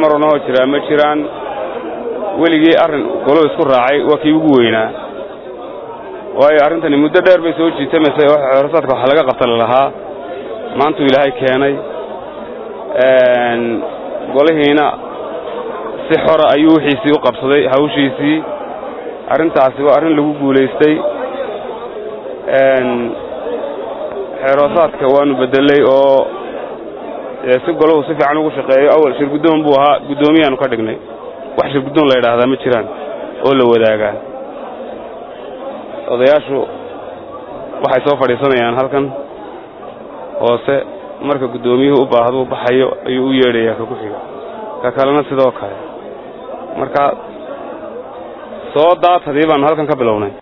maranoo jiraa ma jiraan weligii arrin golo isku raacay waa kii ugu weynaa waayo arrintani muddo dheer bay soo jiitamaysay oo xeerasaadka waxa laga qabta lalahaa maantuu ilaahay keenay golihiina si xora ayuu wixiisii u qabsaday hawshiisii arrintaasi waa arrin lagu guulaystay xeeroosaadka waanu beddelay oo si golahu si fiican ugu shaqeeyo awal shir guddoon buu ahaa guddoomiyaanu ka dhignay wax shir guddoon la yidhaahdaa ma jiraan oo la wadaagaa odayaashu waxay soo fadhiisanayaan halkan hoose marka guddoomiyuhu u baahduu baxayo ayuu u yeedhayaa ka ku xiga ka kalena sidoo kale marka soo daatadii baanu halkan ka bilownay